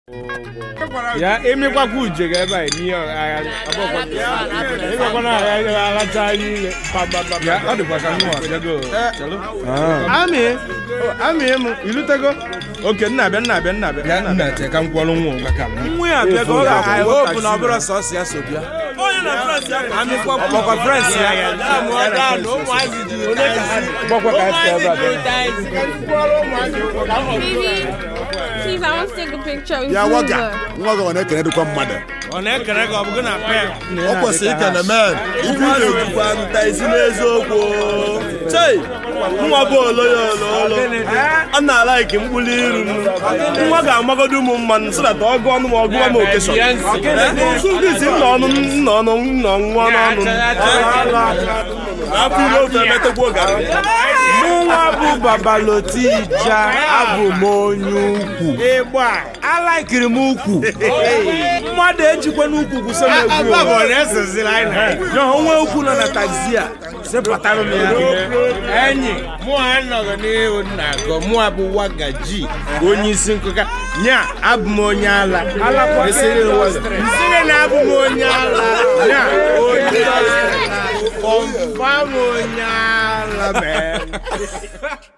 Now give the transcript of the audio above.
ya emekwakwụ uje ga ebe a n'ihe agharị ịgwakwana agharị alacha anyị ile ya ọ dịkwa ka nwa bịago amị amị m ilutego oke nna abịa nna abịa nna abịa bịa nna te ka m kwọrọ nwa ụgba ka m nwa ya abịa ka ọ I ga-akwụ hope na ọ bụrụ sọsọ ya so bịa ọkwa frens ya gbakwa ka esi ebe a bịa Please, I want to take a picture with ya you. nwoke nwa gị ọ na-ekene dịkwa mmadụ ọ na-ekere ka ọ bụgo na pe ọ kwesịrị ikene men ife ị na-ekwukwa nta isi n'eziokwu chei nwa bụ oloya ololo a na-ala ike mkpụrụ iru m. nwa ga-amagodo ụmụ mmanụ so that ọgụ ọnụ ma ọgụwa m okeshọn sụgisi nna ọnụ nna ọnụ nna nwa n'ọnụ afọ ime ofe emetekwa oge ahụ. mụnwa bụ babalotija abụ m onye ukwu ịgba alaikiri m ukwu mmadụ ejikwa n'ukwu gwụso m egwu aba bụ ọ na-eseziri anyị na ya onwe ukwu nọ na taxi a sepụtara m ya enyi mụ anọghị n'ihu nna agọ mụ abụ wagaji onye isi nkụka nya abụ m onye ala Esiri ụwa- nsiri na abụ m onye ala nya onye ala kọmfam onye ala mee